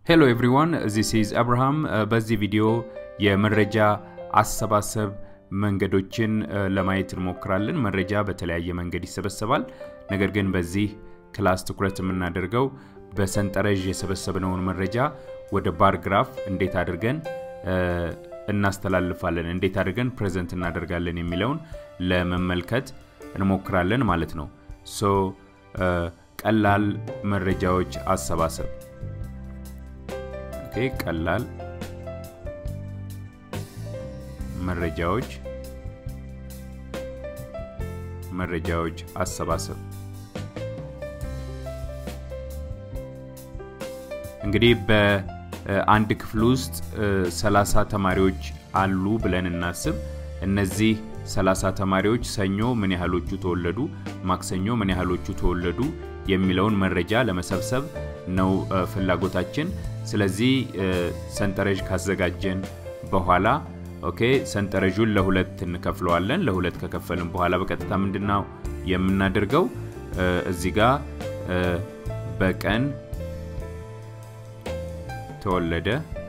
ሄሎ ኤቭሪዋን ዚስ ኢዝ አብርሃም። በዚህ ቪዲዮ የመረጃ አሰባሰብ መንገዶችን ለማየት እንሞክራለን። መረጃ በተለያየ መንገድ ይሰበሰባል። ነገር ግን በዚህ ክላስ ትኩረት የምናደርገው በሰንጠረዥ የሰበሰብነውን መረጃ ወደ ባር ግራፍ እንዴት አድርገን እናስተላልፋለን፣ እንዴት አድርገን ፕሬዘንት እናደርጋለን የሚለውን ለመመልከት እንሞክራለን ማለት ነው። ሶ ቀላል መረጃዎች አሰባሰብ ኦኬ፣ ቀላል መረጃዎች መረጃዎች አሰባሰብ እንግዲህ በአንድ ክፍል ውስጥ 30 ተማሪዎች አሉ ብለን እናስብ። እነዚህ 30 ተማሪዎች ሰኞ ምን ያህሎቹ ተወለዱ፣ ማክሰኞ ምን ያህሎቹ ተወለዱ የሚለውን መረጃ ለመሰብሰብ ነው ፍላጎታችን። ስለዚህ ሰንጠረዥ ካዘጋጀን በኋላ ኦኬ ሰንጠረዡን ለሁለት እንከፍለዋለን። ለሁለት ከከፈልን በኋላ በቀጥታ ምንድነው የምናደርገው? እዚህ ጋር በቀን ተወለደ፣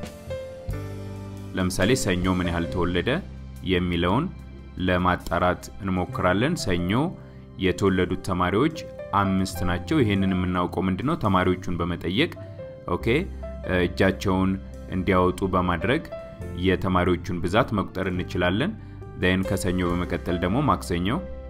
ለምሳሌ ሰኞ ምን ያህል ተወለደ የሚለውን ለማጣራት እንሞክራለን። ሰኞ የተወለዱት ተማሪዎች አምስት ናቸው። ይሄንን የምናውቀው ምንድነው ተማሪዎቹን በመጠየቅ ኦኬ እጃቸውን እንዲያወጡ በማድረግ የተማሪዎቹን ብዛት መቁጠር እንችላለን። ን ከሰኞ በመቀጠል ደግሞ ማክሰኞ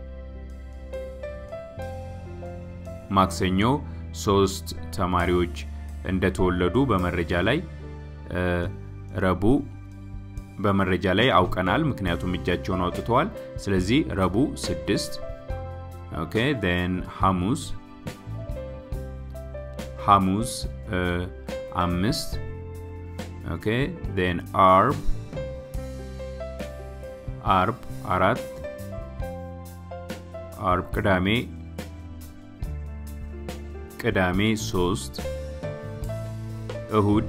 ማክሰኞ ሶስት ተማሪዎች እንደተወለዱ በመረጃ ላይ ረቡ በመረጃ ላይ አውቀናል፣ ምክንያቱም እጃቸውን አውጥተዋል። ስለዚህ ረቡ ስድስት ኦኬ ን ሐሙስ ሐሙስ አምስት ኦኬ ን አርብ አርብ አራት አርብ ቅዳሜ ቅዳሜ ሶስት እሁድ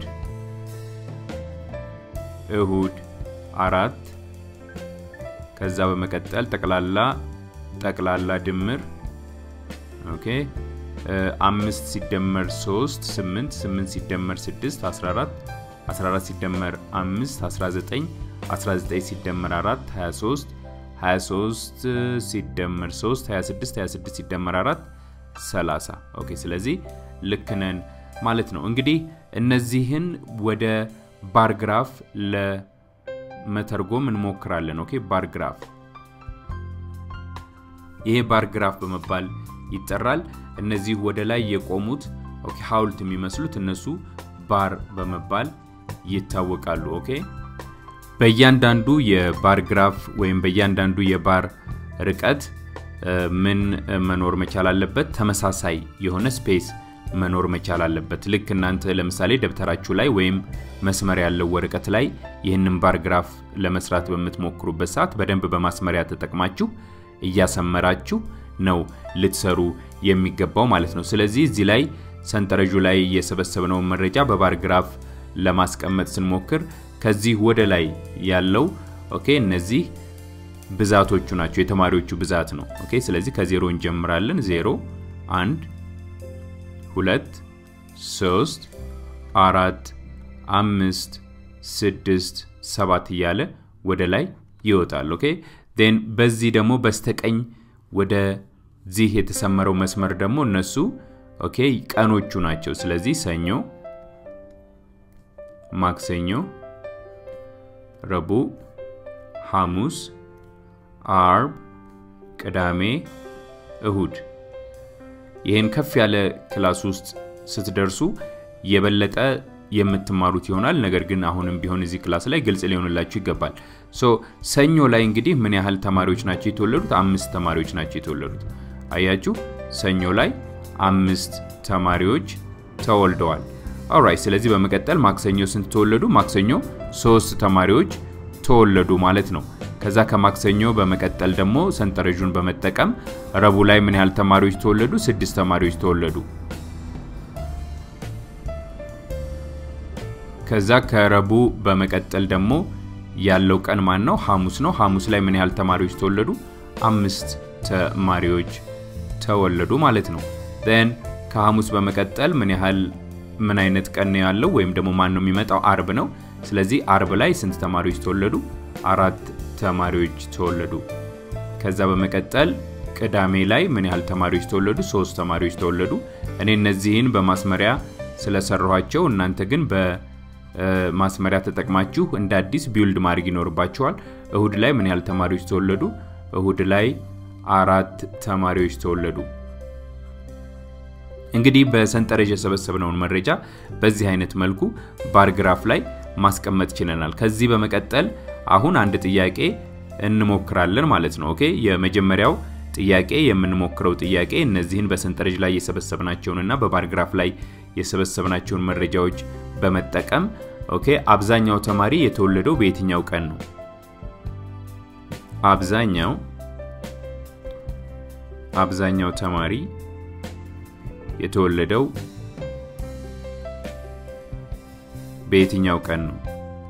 እሁድ አራት ከዛ በመቀጠል ጠቅላላ ጠቅላላ ድምር ኦኬ አምስት ሲደመር ሶስት ስምንት ስምንት ሲደመር ስድስት አስራ አራት 14 ሲደመር 5 19 19 ሲደመር 4 23 23 ሲደመር 3 26 26 ሲደመር 4 30 ኦኬ ስለዚህ ልክ ነን ማለት ነው እንግዲህ እነዚህን ወደ ባርግራፍ ለመተርጎም እንሞክራለን ኦኬ ባርግራፍ ይሄ ባርግራፍ በመባል ይጠራል እነዚህ ወደ ላይ የቆሙት ኦኬ ሀውልት የሚመስሉት እነሱ ባር በመባል ይታወቃሉ። ኦኬ በእያንዳንዱ የባር ግራፍ ወይም በእያንዳንዱ የባር ርቀት ምን መኖር መቻል አለበት? ተመሳሳይ የሆነ ስፔስ መኖር መቻል አለበት። ልክ እናንተ ለምሳሌ ደብተራችሁ ላይ ወይም መስመር ያለው ወረቀት ላይ ይህንን ባር ግራፍ ለመስራት በምትሞክሩበት ሰዓት በደንብ በማስመሪያ ተጠቅማችሁ እያሰመራችሁ ነው ልትሰሩ የሚገባው ማለት ነው። ስለዚህ እዚህ ላይ ሰንጠረዡ ላይ የሰበሰብነውን መረጃ በባር ግራፍ ለማስቀመጥ ስንሞክር ከዚህ ወደ ላይ ያለው ኦኬ እነዚህ ብዛቶቹ ናቸው፣ የተማሪዎቹ ብዛት ነው። ኦኬ ስለዚህ ከዜሮ እንጀምራለን። ዜሮ፣ አንድ፣ ሁለት፣ ሶስት፣ አራት፣ አምስት፣ ስድስት፣ ሰባት እያለ ወደ ላይ ይወጣል። ኦኬ ን በዚህ ደግሞ በስተቀኝ ወደዚህ የተሰመረው መስመር ደግሞ እነሱ ኦኬ ቀኖቹ ናቸው። ስለዚህ ሰኞ ማክሰኞ፣ ረቡዕ፣ ሐሙስ፣ አርብ፣ ቅዳሜ፣ እሁድ። ይህን ከፍ ያለ ክላስ ውስጥ ስትደርሱ የበለጠ የምትማሩት ይሆናል። ነገር ግን አሁንም ቢሆን እዚህ ክላስ ላይ ግልጽ ሊሆንላችሁ ይገባል። ሶ ሰኞ ላይ እንግዲህ ምን ያህል ተማሪዎች ናቸው የተወለዱት? አምስት ተማሪዎች ናቸው የተወለዱት። አያችሁ፣ ሰኞ ላይ አምስት ተማሪዎች ተወልደዋል። ኦራይት ስለዚህ በመቀጠል ማክሰኞ ስንት ተወለዱ? ማክሰኞ ሶስት ተማሪዎች ተወለዱ ማለት ነው። ከዛ ከማክሰኞ በመቀጠል ደግሞ ሰንጠረዡን በመጠቀም ረቡዕ ላይ ምን ያህል ተማሪዎች ተወለዱ? ስድስት ተማሪዎች ተወለዱ። ከዛ ከረቡዕ በመቀጠል ደግሞ ያለው ቀን ማን ነው? ሐሙስ ነው። ሐሙስ ላይ ምን ያህል ተማሪዎች ተወለዱ? አምስት ተማሪዎች ተወለዱ ማለት ነው። ን ከሐሙስ በመቀጠል ምን ያህል ምን አይነት ቀን ነው ያለው ወይም ደግሞ ማን ነው የሚመጣው? አርብ ነው። ስለዚህ አርብ ላይ ስንት ተማሪዎች ተወለዱ? አራት ተማሪዎች ተወለዱ። ከዛ በመቀጠል ቅዳሜ ላይ ምን ያህል ተማሪዎች ተወለዱ? ሶስት ተማሪዎች ተወለዱ። እኔ እነዚህን በማስመሪያ ስለሰራኋቸው እናንተ ግን በማስመሪያ ተጠቅማችሁ እንደ አዲስ ቢውልድ ማድረግ ይኖርባቸዋል። እሁድ ላይ ምን ያህል ተማሪዎች ተወለዱ? እሁድ ላይ አራት ተማሪዎች ተወለዱ። እንግዲህ በሰንጠረዥ የሰበሰብነውን መረጃ በዚህ አይነት መልኩ ባርግራፍ ላይ ማስቀመጥ ችለናል። ከዚህ በመቀጠል አሁን አንድ ጥያቄ እንሞክራለን ማለት ነው። ኦኬ የመጀመሪያው ጥያቄ የምንሞክረው ጥያቄ እነዚህን በሰንጠረዥ ላይ የሰበሰብናቸውንና በባርግራፍ ላይ የሰበሰብናቸውን መረጃዎች በመጠቀም ኦኬ አብዛኛው ተማሪ የተወለደው በየትኛው ቀን ነው? አብዛኛው አብዛኛው ተማሪ የተወለደው በየትኛው ቀን ነው?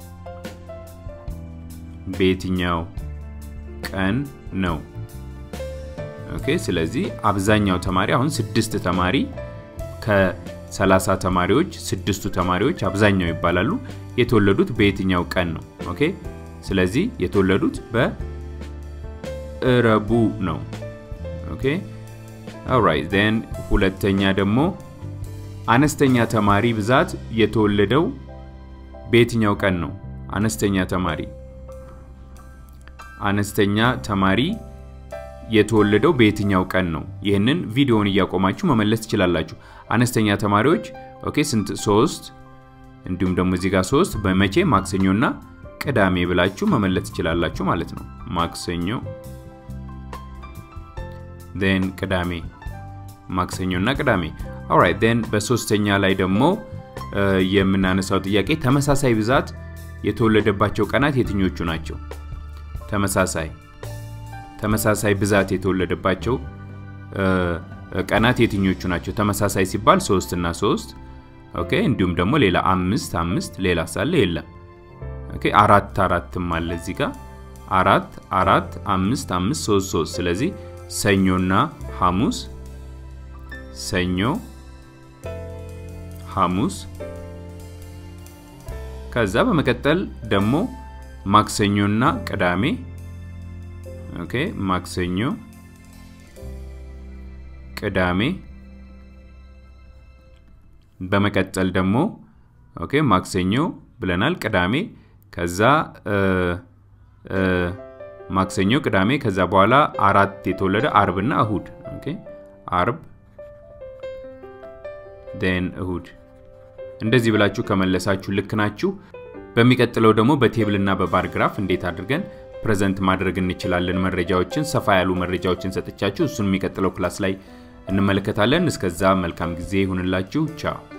በየትኛው ቀን ነው? ኦኬ ስለዚህ አብዛኛው ተማሪ አሁን ስድስት ተማሪ ከ30 ተማሪዎች ስድስቱ ተማሪዎች አብዛኛው ይባላሉ። የተወለዱት በየትኛው ቀን ነው? ኦኬ ስለዚህ የተወለዱት በእረቡ ነው። ኦኬ ኦራይት ዜን ሁለተኛ ደግሞ አነስተኛ ተማሪ ብዛት የተወለደው በየትኛው ቀን ነው? አነስተኛ ተማሪ አነስተኛ ተማሪ የተወለደው በየትኛው ቀን ነው? ይህንን ቪዲዮውን እያቆማችሁ መመለስ ትችላላችሁ። አነስተኛ ተማሪዎች ኦኬ ስንት? ሶስት እንዲሁም ደግሞ እዚህ ጋር ሶስት በመቼ ማክሰኞና ቅዳሜ ብላችሁ መመለስ ትችላላችሁ ማለት ነው። ማክሰኞ ን ቅዳሜ ማክሰኞና ቅዳሜ ኦራይት ን በሶስተኛ ላይ ደግሞ የምናነሳው ጥያቄ ተመሳሳይ ብዛት የተወለደባቸው ቀናት የትኞቹ ናቸው? ተመሳሳይ ተመሳሳይ ብዛት የተወለደባቸው ቀናት የትኞቹ ናቸው? ተመሳሳይ ሲባል ሶስት እና ሶስት ኦኬ። እንዲሁም ደግሞ ሌላ አምስት አምስት ሌላ ሳለ የለም። ኦኬ አራት አራትም አለ እዚህ ጋር አራት አራት አምስት አምስት ሶስት ሶስት ስለዚህ ሰኞና ሐሙስ ሰኞ ሐሙስ ከዛ በመቀጠል ደግሞ ማክሰኞና ቅዳሜ ኦኬ ማክሰኞ ቅዳሜ በመቀጠል ደግሞ ኦኬ ማክሰኞ ብለናል ቅዳሜ ከዛ ማክሰኞ ቅዳሜ ከዛ በኋላ አራት የተወለደ አርብና እሁድ ኦኬ አርብ ን እሁድ እንደዚህ ብላችሁ ከመለሳችሁ ልክ ናችሁ። በሚቀጥለው ደግሞ በቴብልና በባርግራፍ እንዴት አድርገን ፕሬዘንት ማድረግ እንችላለን መረጃዎችን ሰፋ ያሉ መረጃዎችን ሰጥቻችሁ እሱን የሚቀጥለው ክላስ ላይ እንመለከታለን። እስከዛ መልካም ጊዜ ይሁንላችሁ። ቻው